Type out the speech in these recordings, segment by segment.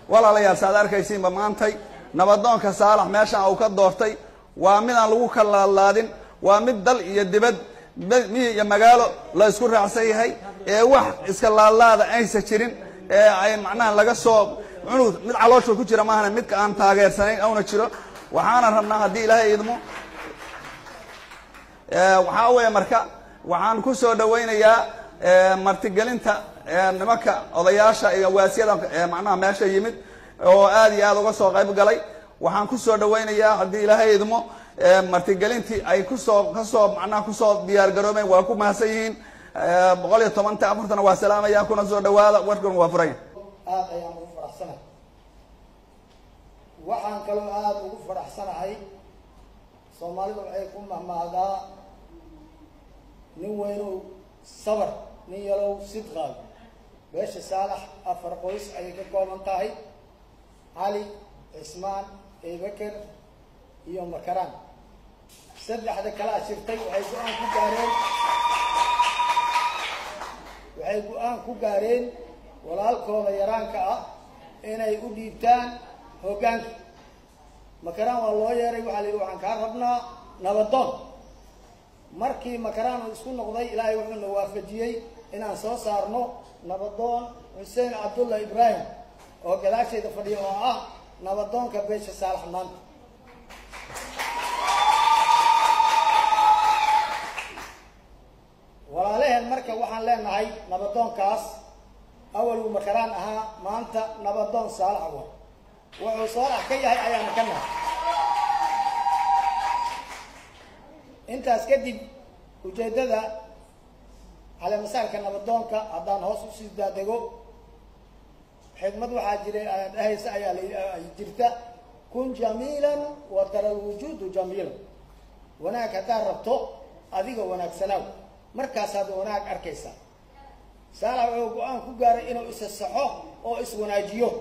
walaalayaal saad arkaysiinba maantay nabadoonka saalax meeshan uu ka doortay waa mid aan lagu kalaadlaadin waa mid dal iyo dibad miyi iyo magaalo la isku raacsan yahay ee wax iska laadlaada aysa jirin ee ay macnaha laga soo cunug mid caloosha ku jira maahana midka aan taageersanayn auna jiro waxaana rabnaa haddii ilaahay idmo waxaa weeye marka waxaan ku soo dhawaynayaa martigelinta nimanka odayaasha iyo waasiyada macnaha meesha yimid oo aad iyo aad uga soo qayb galay waxaan ku soo dhawaynayaa haddii ilaahay idmo martigelintii ay kusoo kasoo macnaha kusoo diyaar garoobeen waa ku mahadsan yihiin boqol iyo tobanta afartana waa salaamaya kuna soo dhawaada warkuna waa furanya aada ayaan ugu faraxsanahay waxaan kaloo aada ugu faraxsanahay soomaalidu waxay ku mahmahdaa nin weynow sabar nin yalow sidqaal beesha saalax afar qoys ayay ka kooban tahay cali cismaan ebeker iyo makaraan saddexda kalaa shirtay waxay go-aan ku gaareen waxay go-aan ku gaareen walaalkooda yaraanka ah inay u dhiibtaan hoggaanka makaraan waa loo yeeray waxaa la yidhi waxaan kaa rabnaa nabadoon markii makaraan uu isku noqday ilaahay wuxuuna waafajiyey inaan soo saarno nabadoon xuseen cabdullah ibraahim oo gadaashayda fadhiya oo ah nabadoonka beesha saalax maanta walaalaheen marka waxaan leenahay nabadoonkaas awaluu makaraan ahaa maanta nabadoon saalax wa wuxuu saalax ka yahay ayaana ka nahay intaas kadib ujeeddada caleemasaarka nabadoonka haddaan hoos usii daadego xikmad waxaa jira dhahaysa ayaa la jirta kun jamiilan wa tara lwujuudu jamiilan wanaag haddaad rabto adiga wanaagsanaaw markaasaad wanaag arkaysaa saalax wuxuu go-aan ku gaaray inuu isa saxo oo iswanaajiyo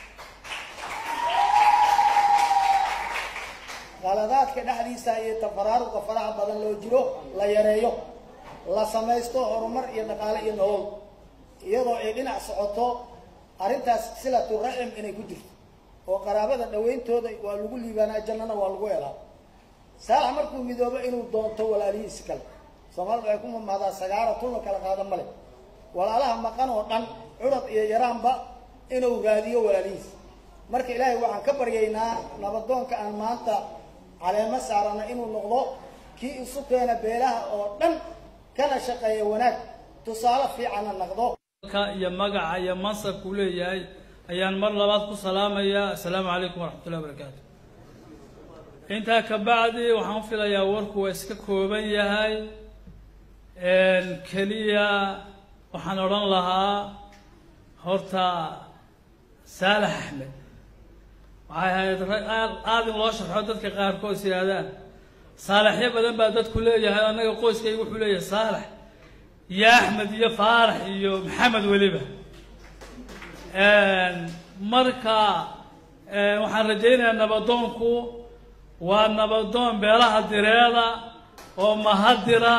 qaladaadka dhexdiisa iyo tafaraaruqa faraha badan loo jiro la yareeyo la samaysto horumar iyo dhaqaale iyo nolol iyadoo ay dhinac socoto arrintaas silatu raxim inay ku jirto oo qaraabada dhawayntooda waa lagu liibaanaa jannana waa lagu helaa saalax markuu midoobo inuu doonto walaalihiisi kale soomaalida waxay ku mamahdaa sagaara tulna kala qaada male walaalaha maqan oo dhan curad iyo yaraanba inuu raadiyo walaalihiis marka ilaahay waxaan ka baryaynaa nabadoonka aan maanta caleemo saarana inuu noqdo kii isu keena beelaha oo dhan kana shaqeeya wanaag tusaale fiicanna noqdo ka iyo magaca iyo mansabkuu leeyahay ayaan mar labaad ku salaamayaa assalaamu calaykum waraxmatullahi wabarakaatu intaa ka bacdi waxaan filayaa warku waa iska kooban yahay keliya waxaan odhan lahaa horta saalax axmed waxay ahayd rag aad aad in loo sharxo dadka qaarkood is yidhaahdaan saalaxyo badan baa dadku leeyahay annaga qoyskayga wuxuu leeyahay saalax iyo axmed iyo faarax iyo maxamed weliba marka waxaan rajaynayaa nabadoonku waa nabadoon beelaha direeda oo mahadira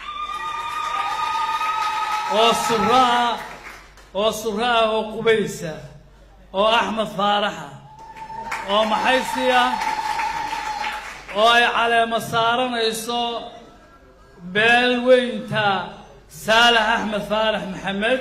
oo suro ah oo suro ah oo qubaysa oo axmed faaraxa oo maxaysiya oo ay caleemo saaranayso beel weynta saalax axmed faarax maxamed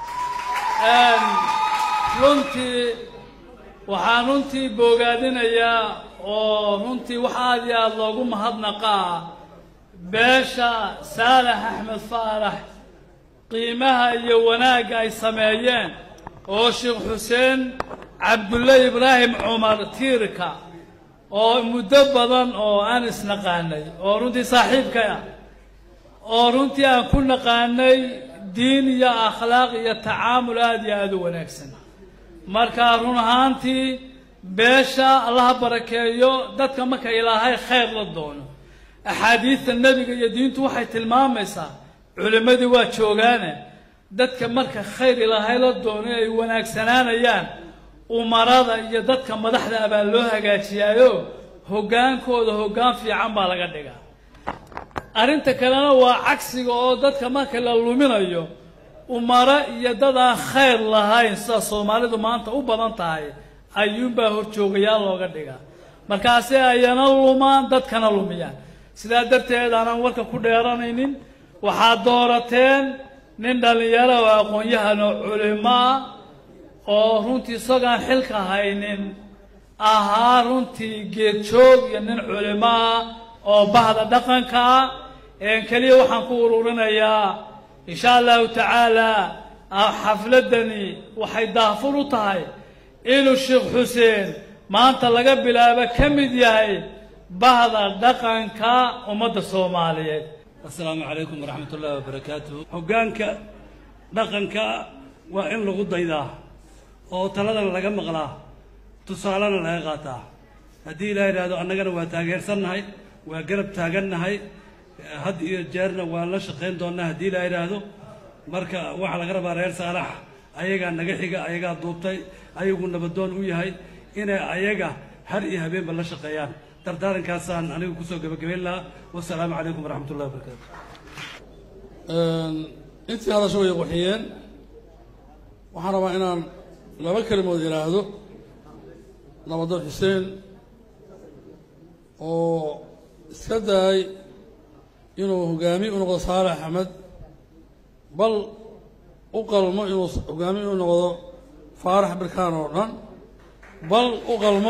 runtii waxaan runtii boogaadinayaa oo runtii wax aad iyo aada loogu mahadnaqaa beesha saalax axmed faarax qiimaha iyo wanaagga ay sameeyeen oo sheekh xuseen cabdulle ibraahim cumar tiirka oo muddo badan oo aan isnaqaanay oo runtii saaxiibka ah oo runtii aan ku naqaanay diin iyo akhlaaq iyo tacaamul aada iyo aada u wanaagsan marka run ahaantii beesha allaha barakeeyo dadka marka ilaahay khayr la doono axaadiidta nebiga iyo diintu waxay tilmaamaysaa culimmadii waa joogaane dadka marka khayr ilaahay la doono ay wanaagsanaanayaan umarada iyo dadka madaxda abaa loo hagaajiyaayo hoggaankooda hoggaan fiican baa laga dhigaa arrinta kalena waa cagsiga oo dadka marka la luminayo umaro iyo dad aan khayr lahayn sida soomaalidu maanta u badan tahay ayuunbaa horjoogayaal looga dhigaa markaasi ayana lumaan dadkana lumiyaan sidaa darteed aanan warka ku dheeranaynin waxaad doorateen nin dhallinyaro oo aqoon-yahan oo culimo ah oo runtii isagaan xilka haynin ahaa runtii geedjoog iyo nin culimo ah oo bahda dhaqanka ah keliya waxaan ku ururinayaa insha allahu tacaala xafladdani waxay daafur u tahay inuu sheekh xuseen maanta laga bilaabo ka mid yahay bahda dhaqanka ummadda soomaaliyeed assalaamu calaykum waraxmat ullahi wabarakaatuh hoggaanka dhaqanka waa in lagu daydaa oo taladana laga maqlaa tusaalena laga qaataa haddii ilaa yidhaahdo annagana waa taageersannahay waa garab taagannahay had iyo jeerna waan la shaqayn doonnaa haddii ilaa yidhaahdo marka waxaa laga rabaa reer saalax ayagaa naga xiga ayagaa duubtay ayagu nabadoon u yahay inay ayaga har iyo habeenba la shaqeeyaan dardaarankaasaan anigu kusoo gebagabayn lahaa wasalaamu calaykum waraxmat ullahi wabarakaatu intii hadasho way qurxiyeen waxaan rabaa inaan laba kelimood idhaahdo nabadoon xuseen oo iska daay inuu hogaamiye u noqdo saalax axmed bal u qalmo inuu hogaamiye u noqdo faarax birkaan oo dhan bal u qalmo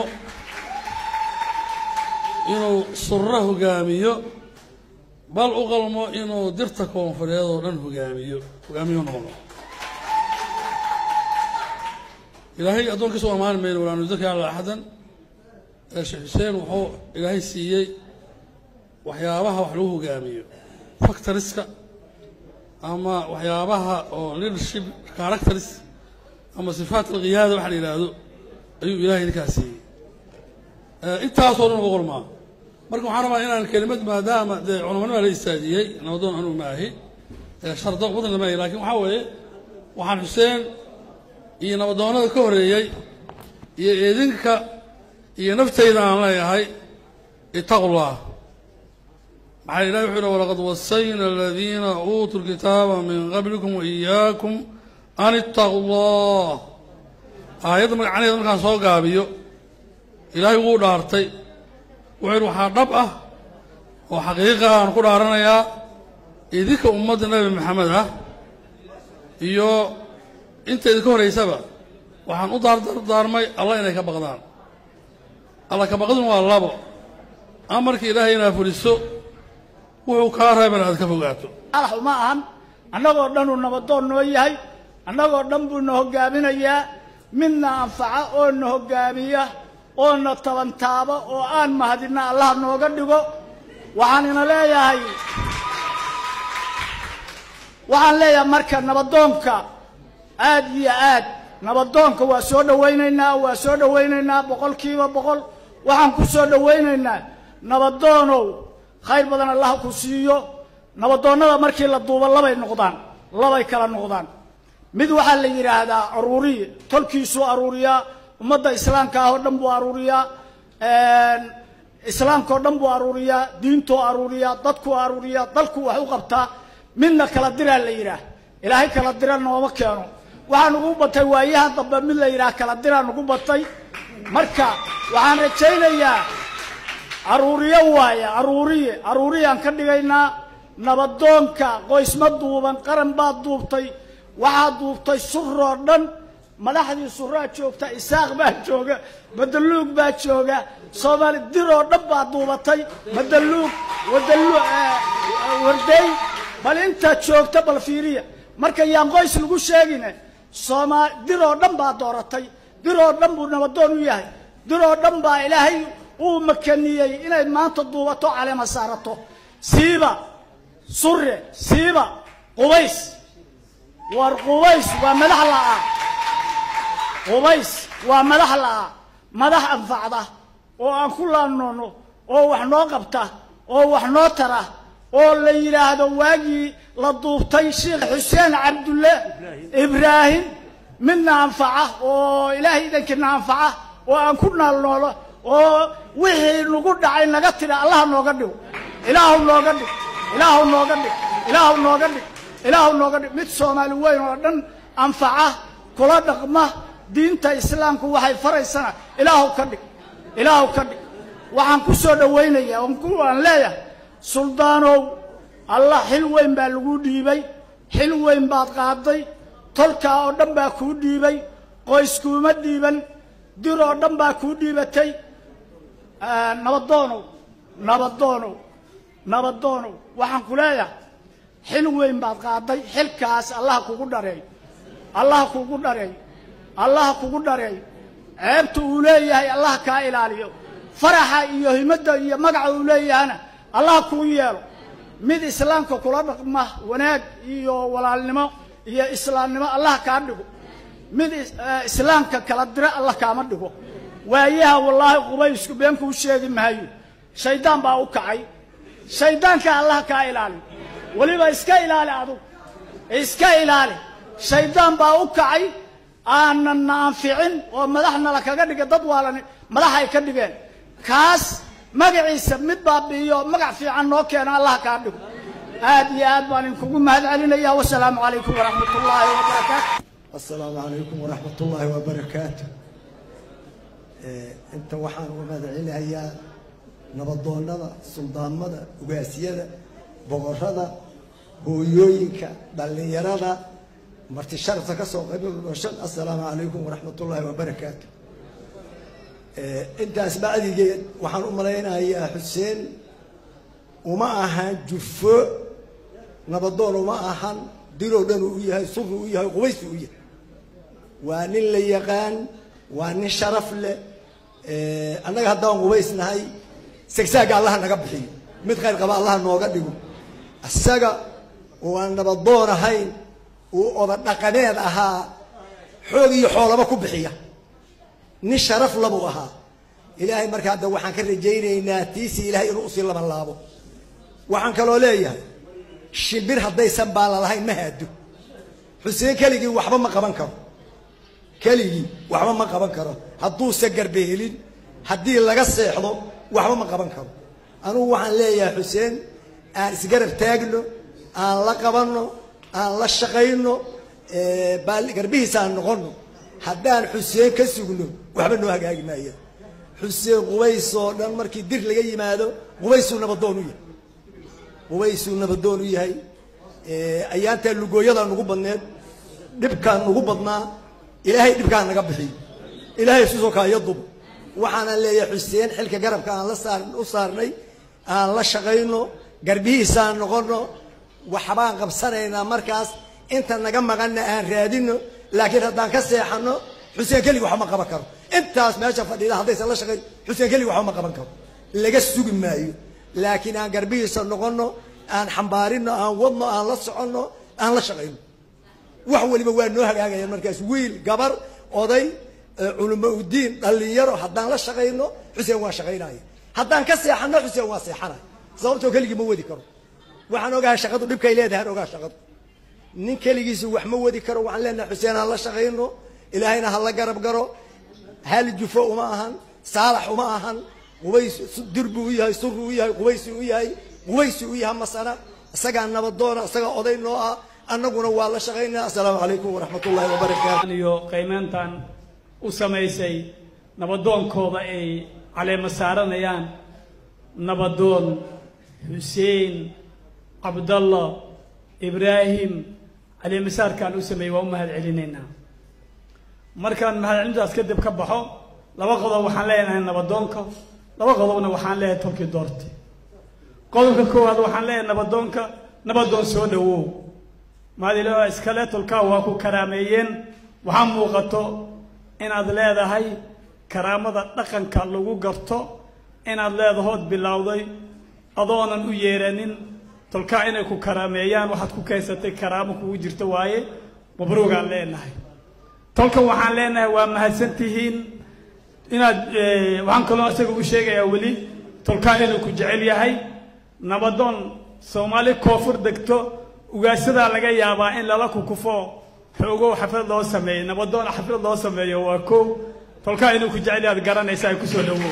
inuu surro hogaamiyo bal u qalmo inuu dirta koonfureed oo dhan hogaamiyo hogaamiyo noqdo ilaahay addoonkiisa u ammaani mayno walaa nudaka ala axadan sheekh xuseen wuxuu ilaahay siiyey waxyaabaha wax lagu hogaamiyo factoriska ama waxyaabaha oo leadership characters ama sifaat alqiyaada waxa la yidhaahdo ayuu ilahay ninkaas siiyey intaasoo dhan uga qolmaa marka waxaan rabaa inaan kelimad maadaama dee culamanima la istaajiyey nabadoon anugu maahi shardo wadna maahi lakin waxaa weeye waxaan xuseen iyo nabadoonada ka horreeyey iyo idinka iyo naftayda aan leeyahay itaqu llah maxaa ilahi wuxuu yidhi walaqad wasayna aladiina uutuu lkitaaba min qablikum waiyaakum an itaquu llah aayadda magacaneeda markaan soo gaabiyo ilaahay wuu dhaartay wuxuu yidhi waxaa dhab ah oo xaqiiqa aan ku dhaaranayaa idinka ummadda nebi maxamed ah iyo inta idinka horraysaba waxaan u daardardaarmay allah inay ka baqdaan alla ka baqdun waa labo amarka ilaahay inaad fuliso wuxuu kaa reebana aad ka fogaato alax uma ahan annagoo dhan uu nabadoon noo yahay annagoo dhan buu na hoggaaminayaa midna anfaca oo na hoggaamiya oo na tabantaabo oo aan mahadinna allah nooga dhigo waxaan ina leeyahay waxaan leeyahay marka nabadoonka aad iyo aad nabadoonka waa soo dhawaynaynaa waa soo dhawaynaynaa boqolkiiba boqol waxaan ku soo dhawaynaynaa nabadoonow khayr badan allah ku siiyo nabadoonnada markii la duubo labay noqdaan labay kala noqdaan mid waxaa la yidhaahdaa aruuriye tolkiisuu aruuriyaa ummadda islaamka ah oo dhan buu aruuriyaa islaamka oo dhan buu aruuriyaa diintuu aruuriyaa dadkuu aruuriyaa dalku wax u qabtaa midna kala diraa la yidhaah ilaahay kala dira nooma keeno waxaa nugu batay waayahan dambe mid la yidhaah kala diraa nugu batay marka waxaan rajaynayaa aruuriye waaye aruuriye aruuriyaan ka dhigaynaa nabadoonka qoysma duuban qaran baad duubtay waxaad duubtay suroo dhan madaxdii suraa joogta isaaq baa jooga madaluug baa jooga soomaali diroo dhan baad duubatay madaluug wadalu warday bal intaad joogta bal fiiriya marka yaan qoys lagu sheegine soomaali diroo dhan baa dooratay diroo dhan buu nabadoon u yahay diroo dhan baa ilaahay uu makaniyey inay maanta duubato caleema saarato siiba sure siiba qubays war qubays waa madax la'aa qubays waa madax la'aa madax anfacda oo aan ku laanoono oo wax noo qabta oo wax noo tara oo la yidhaahdo waagii la duubtay sheekh xuseen cabdulle ibraahim midna anfaca oo ilaahay idankiina anfaca oo aan ku naalnoolo oo wixii nagu dhacay naga tira allaha nooga dhigo ilaahu nooga dhig ilaahu nooga dhig ilaahu nooga dhig ilaahu nooga dhig mid soomaali weyn oo dhan anfaca kula dhaqma diinta islaamku waxay faraysana ilaahu ka dhig ilaahu ka dhig waxaan ku soo dhowaynayaa oon ku aan leeyahay suldaanow allah xil weyn baa lagu dhiibay xil weyn baad qaaday tolkaa oo dhan baa kuu dhiibay qoyskuuma dhiiban dir oo dhan baa kuu dhiibatay nabadoonow nabadoonow nabadoonow waxaan ku leeyahay xil weyn baad qaaday xilkaas allaha kugu dhareey allaha kugu dhareey allaha kugu dhareey ceebta uu leeyahay allaha kaa ilaaliyo faraxa iyo himadda iyo magaca uu leeyahana allaha kuu yeelo mid islaamka kula dhaqma wanaag iyo walaalnimo iyo islaamnimo allaha kaa dhigo mid islaamka kala dira allah kaama dhigo waayaha wallaahi qubaysku been kuu sheegi maayo shaydaan baa u kacay shaydaanka allaha kaa ilaali weliba iska ilaali adug iska ilaali shaydaan baa u kacay aanan na anficin oo madaxna la kaga dhigay dad waalan madax ay ka dhigeen kaas magaciisa mid baabi'iyo magac fiican noo keena allah kaa dhigo aad iyo aad baan idinkugu mahad celinaya wasalaamu calaykum waraxmat ullaahi wabarakaatu asalaamu calaykum waraxmat ullaahi wabarakaatu inta waxaan uga mahad celinayaa nabadoonnada suldaamada ugaasyada boqorada hooyooyinka dhallinyarada marti sharafta ka soo qayb dhashan assalaamu calaykum waraxmat ullaahi wabarakaatu intaas bacdigeed waxaan u malaynayaa xuseen uma ahan jufo nabadoon uma ahan dilow dhan uu u yahay suru u yahay qubaysu u yahay waa nin la yaqaan waa nin sharaf leh annaga haddaan qubaysnahay sagsaaga allaha naga bixiyo mid khayr qaba allaha nooga dhigo isaga oo aan nabadoon ahayn uu oda dhaqaneed ahaa xoog iyo xoolaba ku bixiya nin sharaf labuu ahaa ilaahay markaa hadda waxaan ka rajaynaynaa tiisii ilaahay inuu usii laban laabo waxaan kaloo leeyahay shimbir haddaysan baala lahayn ma haado xuseen keligii waxba ma qaban karo keligii waxba ma qaban karo hadduusa garbe helin haddii laga seexdo waxba ma qaban karo anugu waxaan leeyahay xuseen aan isgarab taagno aan la qabanno aan la shaqayno garbihiisa aan noqono haddaan xuseen ka sugno waxba noo hagaagi maaya xuseen qubays oo dhan markii dir laga yimaado qubaysuu nabadoon u yahay qubaysuu nabadoon u yahay ayaantaa lugooyadaa nugu badneed dhibkaan nugu badnaa ilaahay dhibkaa naga bixiyo ilaahay susoo kaayo dubo waxaanaan leeyahay xuseen xilka garabka aan la saar u saarnay aan la shaqayno garbihiisaan noqono waxbaan qabsanaynaa markaas inta naga maqanna aan raadino laakiin haddaan ka seexano xuseen keligi waxba ma qaban karo intaas meesha fadhiida haddaysan la shaqayn xuseen keligi waxba ma qaban karo laga sugi maayo laakiin aan garbihiisa noqono aan xambaarino aan wadno aan la soconno aan la shaqayno wax waliba waa noo hagaagayaan markaas wiil gabar oday culamo udiin dhallinyaro haddaan la shaqayno xuseen waa shaqaynaya haddaan ka seexano xuseen waa seexanaya sababtoo keligii ma wadi karo waxaan ogahay shaqadu dhibkay leedahay aan ogaa shaqadu nin keligiisu wax ma wadi karo waxaan leenahay xuseen aan la shaqayno ilaahayna ha la garab garo hal jufo uma ahan saalax uma ahan qubays dir buu u yahay suru u yahay qubaysi u yahay qubaysi u yahay masana isagaa nabadoona isagaa oday noo ah annaguna waa la shaqaynaa assalaamu calaykum waraxmat ullahi wabarakaatu iyo qiimeyntan u samaysay nabadoonkooda ay caleema saaranayaan nabadoon xuseen cabdalla ibraahim caleemasaarkaan u sameeyey waa u mahad celinaynaa markaan mahadcelintaas kadib ka baxo laba qodob waxaan leenahay nabadoonka laba qodobna waxaan leeyahay tolkii doorte qodobka koowaad waxaan leeyahay nabadoonka nabadoon soo dhawow maadilo iskale tolkaa waa ku karaameeyeen waxaa muuqato inaad leedahay karaamada dhaqanka lagu garto inaad leedahood bilowday adoonan u yeeranin tolkaa inay ku karaameeyaan waxaad ku keensatay karaamo kugu jirta waaye mabruugaan leenahay tolkan waxaan leenahay waa mahadsan tihiin inaad waxaan kaloo isaga u sheegayaa weli tolkaa inuu ku jecel yahay nabadoon soomaali koonfur degto ugaashadaa laga yaabaa in lala kukufo xoogow xaflad loo sameeyo nabadoon xaflad loo sameeyo waa kow tolkaa inuu ku jecel yahay ad garanaysa ay kusoo dhawow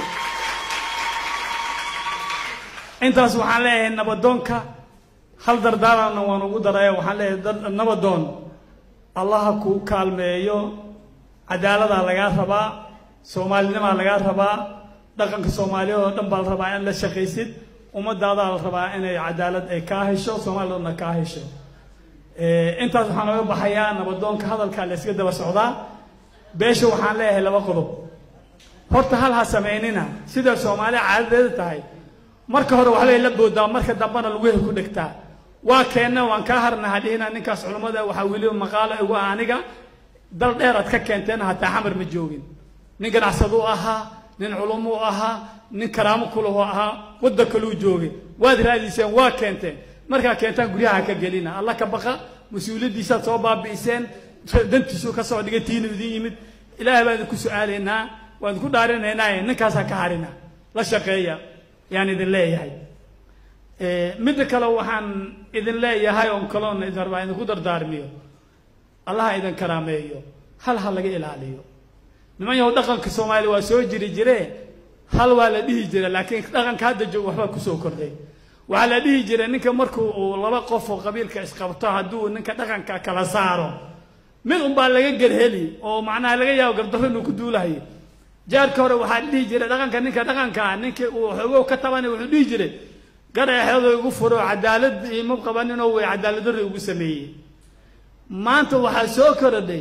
intaas waxaan leeyahay nabadoonka hal dardaarana waan ugu daraya waxaan leeyahay nabadoon allaha ku kaalmeeyo cadaaladaa lagaa rabaa soomaalinimaa lagaa rabaa dhaqanka soomaaliyeed oo dhan baa la rabaa in la shaqaysid ummadaadaa la rabaa inay cadaalad ay kaa hesho soomaalidana kaa hesho intaas waxaan oga baxayaa nabadoonka hadalka la iska daba socdaa beesha waxaan leeyahay laba qodob horta hal ha samaynina sida soomaaliya caadadeeda tahay marka hore waxbay la boodaa marka dambena laguhe ku dhegtaa waa keenna waan kaa harna hadhihina ninkaas culummada waxaa weliba maqaalo igu ah aniga dal dheer aad ka keenteen hataa xamar ma joogin nin ganacsadu ahaa nin culumu ahaa nin karaamo kulahu ahaa wadda kaluu joogay waad raadiiseen waa keenteen markaa keentaan guryaha ka gelina alla ka baqa mas-uuliyaddiisaad soo baabi'iseen dantiisuu ka soo dhigay tiinu idin yimid ilaahay baan idinku su-aalaynaa waan idinku dhaarinaynaa ninkaasaa ka harina la shaqeeya yaan idin leeyahay midda kale waxaan idin leeyahay oon kaloona idin rabaa idinku dardaarmiyo allaha idin karaameeyo hal ha laga ilaaliyo niman yahow dhaqanka soomaaliya waa soo jiri jire hal waa la dhihi jira laakiin dhaqanka hadda joog waxbaa kusoo kordhay waxaa la dhihi jiray ninka markuu uu laba qof oo qabiilka isqabto hadduu ninka dhaqanka kala saaro mid unbaa laga gerheli oo macnaha laga yaabo gardarro inuu ku duulahayo jaarka hore waxaa dhihi jiray dhaqanka ninka dhaqankaa ninkii uu xogow ka tabanay wuxuu dhihi jiray garaexeedo igu furo cadaalad ima qabaninoo way cadaaladdarri ugu sameeyey maanta waxaa soo korodhay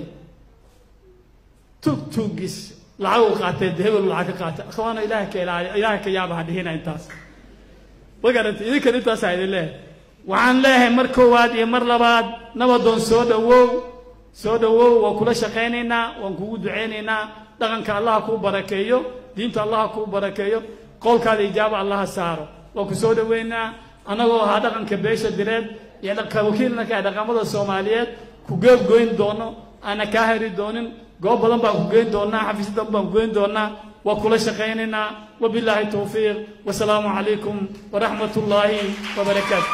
tugtugis lacag u qaatee de hebel lacag ka qaatay akhwaana ilaaha ka ilaaliy ilaaha ka yaaba ha dhihina intaas ma garantay idinkan intaasaa idin leeyahay waxaan leeyahay mar koowaad iyo mar labaad nabadoon soo dhawow soo dhawow waan kula shaqaynaynaa waan kugu ducaynaynaa dhaqanka allaha kuu barakeeyo diinta allaha kuu barakeeyo qowlkaada ijaaba allaha saaro waan ku soo dhaweynaa annagoo ahaa dhaqanka beesha direed iyo wakiilnaka dhaqamada soomaaliyeed ku geebgoyn doono aana kaa heri doonin goob badan baan ku geyn doonaa xafiisyo badan baan ku geyn doonaa waa kula shaqaynaynaa wabilaahi towfiiq wasalaamu calaykum waraxmat ullaahi wabarakaatu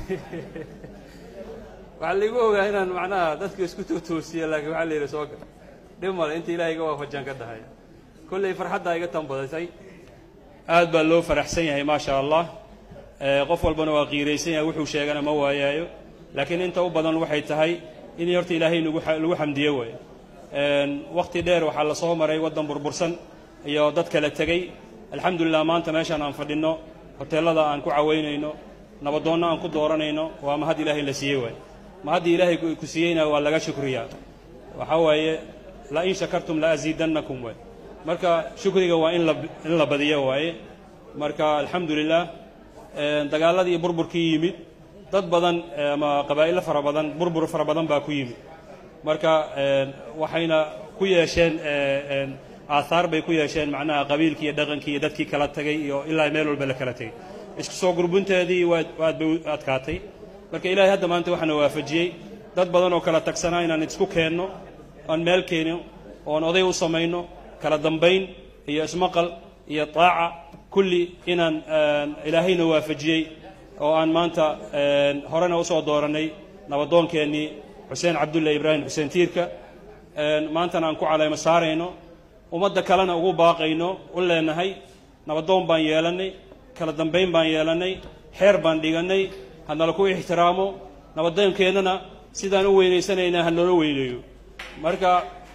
waxaa laigu ogaa inaan macnaha dadka isku totoosiya laakiin waxaa la yidhi soo gal dhib male inta ilahay iga waafajaan ka dahay kollay farxaddaa iga tanbadatay aad baa loo faraxsan yahay maa sha allah qof walbana waa qiiraysan yahay wuxuu sheegana ma waayaayo laakiin inta u badan waxay tahay in horta ilaahay nagu lagu xamdiyo waayo wakti dheer waxaa la soo maray waddan burbursan iyo dad kala tegey alxamdulilah maanta meeshaan aan fadhinno hoteellada aan ku cawaynayno nabadoonna aan ku dooranayno waa mahad ilaahay la siiyey waaye mahaddii ilaahay ku siiyeyna waa laga shukriyaa waxaa waaye la in shakartum la asiidannakum waay marka shukriga waa in la in la badiyo waaye marka alxamdulilah dagaaladii iyo burburkii yimid dad badan ama qabaa'ilo fara badan burbur fara badan baa ku yimid marka waxayna ku yeesheen aahaar bay ku yeesheen macnaha qabiilkii iyo dhaqankii iyo dadkii kala tagay iyo ilaa meel walba la kala tegay isku soo gurbinteedii waad aad bay u adkaatay marka ilaahay hadda maanta waxaana waafajiyey dad badan oo kala tagsanaa inaan isku keenno aan meel keenno oon oday u samayno kala dambayn iyo ismaqal iyo taaca kulli inaan ilaahayna waafajiyey oo aan maanta horena usoo doorannay nabadoonkeenii xuseen cabdulle ibraahim xuseen tiirka maantana aan ku caleemo saarayno ummadda kalena ugu baaqayno u leenahay nabadoon baan yeelannay kala dambayn baan yeelannay xeer baan dhigannay hanala ku ixtiraamo nabadoonkeennana sidaan u weynaysanaynaa ha noola weyneeyo marka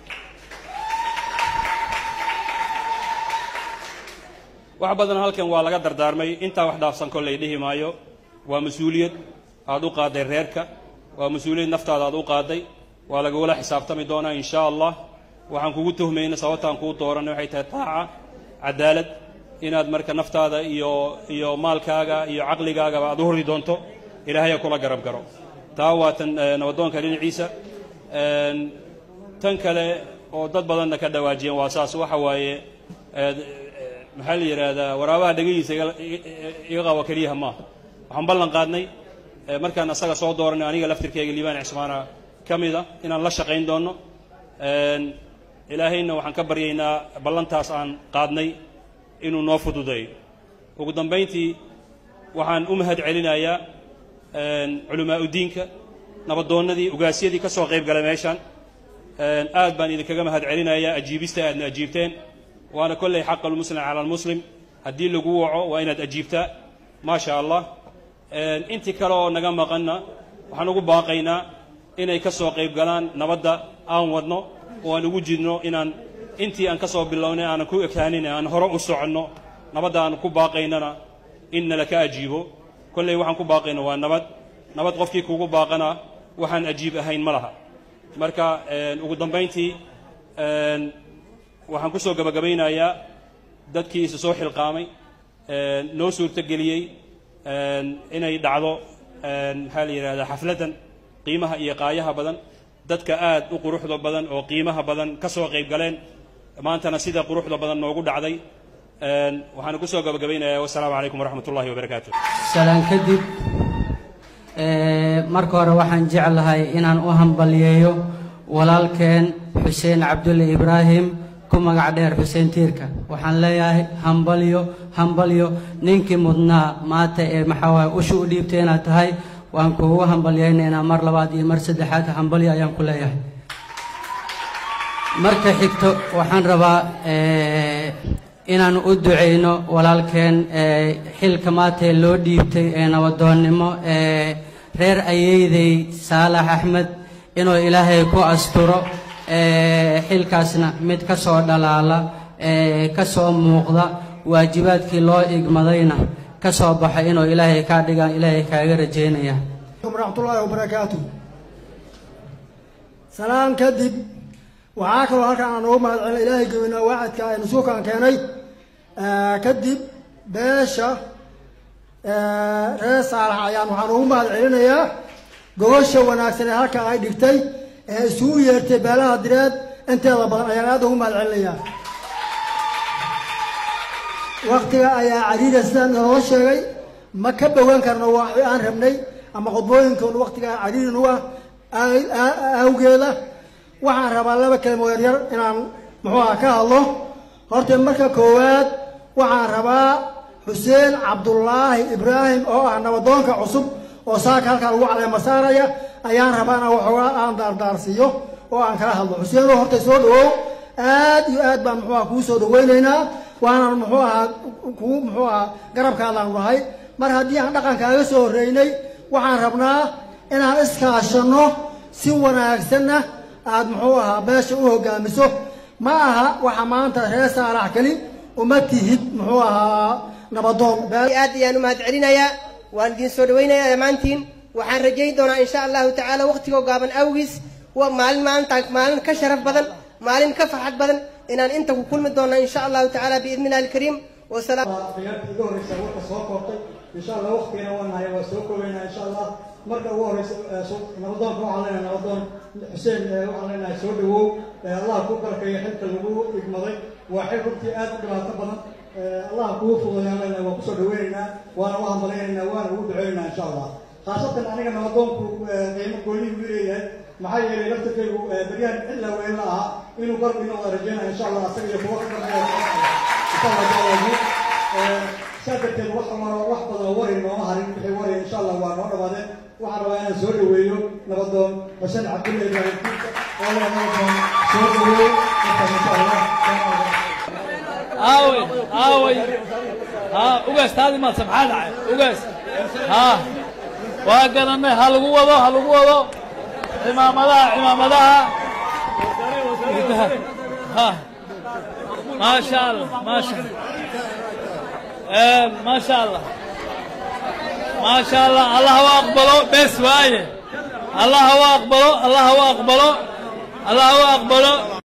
wax badan halkan waa laga dardaarmay intaa wax dhaafsan kollay dhihi maayo waa mas-uuliyad aad u qaadday reerka waa mas-uuliyad naftaada aad u qaadday waa lagula xisaabtami doonaa in sha allah waxaan kugu tuhmayna sababtaan kuu dooranay waxay tahay taaca cadaalad inaad marka naftaada iyo iyo maalkaaga iyo caqligaagaba aad u hori doonto ilaahaya kula garab garo taa waa tan nabadoonka dhinaciisa tan kale oo dad badanna ka dhawaajiyeen waa saas waxa waaye maxaa la yidhaahdaa waraabaha dhegahiisa iga qaba keliyaha maaha waxaan ballan qaadnay markaan asaga soo dooranay aniga laftirkeyga liibaan cismaana ka mida inaan la shaqayn doono ilaahayna waxaan ka baryaynaa ballantaas aan qaadnay inuu noo fududeeyo ugu dambayntii waxaan u mahad celinayaa culamaa udiinka nabadoonnadii ugaasyadii ka soo qayb galay meeshaan aad baan idinkaga mahad celinayaa ajiibista aadna ajiibteen waana kolley xaqa almuslim cala almuslim haddii lagu waco waa inaad ajiibtaa maa sha allah intii kale oo naga maqanna waxaan ugu baaqaynaa inay ka soo qayb galaan nabadda aan wadno oo aan ugu jirno inaan intii aan ka soo bilownay aanan ku ekaanin aan hore u soconno nabadda aan ku baaqaynana in nala ka ajiibo kolley waxaan ku baaqayno waa nabad nabad qofkii kugu baaqana waxaan ajiib ahayn ma laha marka ugu dambayntii waxaan ku soo gabagabaynayaa dadkii isa soo xilqaamay noo suurtogeliyey inay dhacdo maxaa la yidhahdaa xafladdan qiimaha iyo qaayaha badan dadka aad u quruxda badan oo qiimaha badan ka soo qayb galeen maantana sida quruxda badan noogu dhacday waxaan ku soo gabagabaynayaa wasalaamu calaykum waraxmat ullahi wabarakaatu salaan kadib marka hore waxaan jeclahay inaan u hambaliyeeyo walaalkeen xuseen cabdulle ibraahim ku magac dheer xuseen tiirka waxaan leeyahay hambalyo hambalyo ninkii mudnaa maanta ee maxaa waaye usha u dhiibtay inaad tahay waan kuugu hambalyaynaynaa mar labaad iyo mar saddexaad hambalyo ayaan ku leeyahay marka xigto waxaan rabaa inaan u ducayno walaalkeen xilka maantee loo dhiibtay ee nabadoonnimo ee reer ayeydey saalax axmed inuu ilaahay ku asturo xilkaasna mid ka soo dhalaala ka soo muuqda waajibaadkii loo igmadayna ka soo baxa inuu ilaahay kaa dhigaan ilaahay kaaga rajaynaya waraxmatullaahi wabarakaatu salaan kadib waxaa kaloo halkaan aan ugu mahad celina ilaahay geynaa waacadka aynu suukaan keenay kadib beesha reer saalax ayaan waxaan ugu mahad celinayaa gogosha wanaagsan ee halka ay dhigtay ee isugu yeertay beelaha direed inteeda badan ayaan aad ugu mahad celinayaa waktiga ayaa cariira sidaan inooga sheegay ma ka bogan karno waxi aan rabnay ama khudbooyinkoonu waktiga cariirin u ah awgeeda waxaan rabaa laba kelimo yaryar inaan muxuu aha ka hadlo horta marka koowaad waxaan rabaa xuseen cabdullaahi ibraahim oo ah nabadoonka cusub oo saaka halkaa lagu caleema saaraya ayaan rabaa inaan waxoogaa aan daardaarsiiyo oo aan kala hadlo xuseenoo horta soo dhawow aad iyo aad baan muxuu aha kuu soo dhaweynaynaa waanan muxuu ahaa kuu muxuu ahaa garabkaadaan nahay mar haddii aan dhaqankaaga soo horreynay waxaan rabnaa inaan iskaashanno si wanaagsanna aad muxuu ahaa beesha u hogaamiso ma aha waxa maanta reer saalax keli uma tihid muxuu ahaa nabadoon aad ayaan u mahad celinayaa waan idin soo dhawaynayaa dhammaantiin waxaan rajayn doonaa insha allahu tacaala waqtigoo gaaban awgiis waa maalin maalintaan maalin ka sharaf badan maalin ka farxad badan inaan inta ku kulmi doona insha allahu tacaala biidni illahi alkariim wasalaam khiyaartii iga horreysa warka soo koobtay insha allah waqtigana waa nahay waa soo koobaynaa insha allah marka ugu horreysa nabadoonka waxaan leenahay nabadoon xuseen waxaan leenahay soo dhawow allah ku barkeeyo xilka lagu igmaday waa xil runtii aad u dhibaato badan allah kuu fududeeyaan leenahay waa kusoo dhaweynaynaa waana u hambalaynaynaa waana ugu duceynaynaa insha allah khaasatan aniga nabadoonku qiimo goonihi u leeyahay maxaa yeelay laftirkaygu beryahan cilla weyn la ahaa inuu garb inoo wada rajeynaya insha allah asaga iyo kuwa ka dambeeya insha allah taala saa darteed wax maro wax badan wari nooma harin wixii wari insha allah waa noo dhawaadeen waxaan rabaa inaan soo dhaweeyo nabadoon xuseen cabdulla ibraahim kuuka oo la nabadoon soo dhaweeyo marka insha allah aawey aawey ha ugaas taadi maadsa maxaa dhacay ugaas ha waa garanay ha lagu wado ha lagu wado cimaamadaha cimaamadaha ha maasha allah maasha maasha allah maasha allah allah ha aqbalo bes waaye allah ha aqbalo allah ha aqbalo allah ha aqbalo